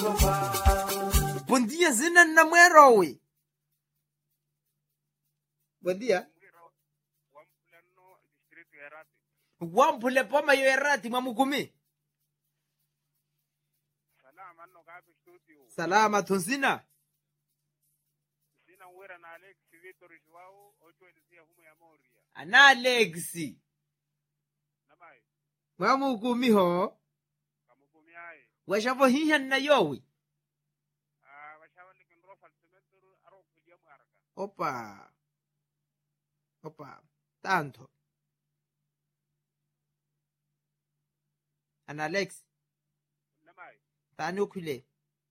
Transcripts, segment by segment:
Bom dia, zina na mwerowe. Bom dia. wampulano district ya Rati. Wampule poma yo erati mwamukumi. Salama no kapi studio. Salama tonsina. Sina uwera na Alex Victor Joao ocho elisia humu ya Moria. Ana Alexi. Nabai Mwamukumi ho. kamukumi aye. Washavo hiha na yowe. Ah washawa ni kinro falsimentur aro kuja mwaraka. Opa. Opa. Tanto. Ana Alex. Nabai Tani ukule.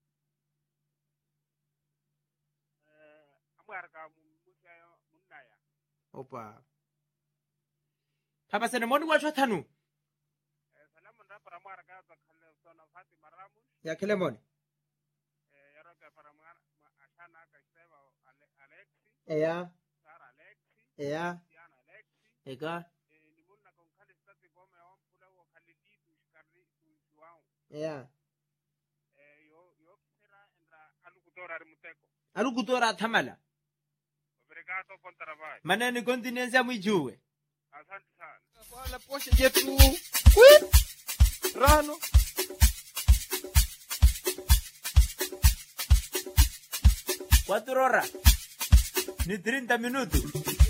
eh amwaraka mumusha munnaya. Opa. Papa sene moni wacho tanu. Eh salamu nda para mwaraka za khalle sona Fatima Ramus. Ya kile moni. Eh yaro ka para mwara ashana ka sema Alexi, Eya. Sara Alexi, Eya. Siana Alexi. Eka. Eh ni munna kon khali stati bome wampula wo khali ditu shkarri tu Joao. Eya. Eh, yo yo kisera endra alukutora ari muteko Alukutora thamala. obrigado por trabalho Maneni continensi ya mwijuwe. asante sana Wala poshe yetu. Rano. Cuatro horas. Ni 30 minutos.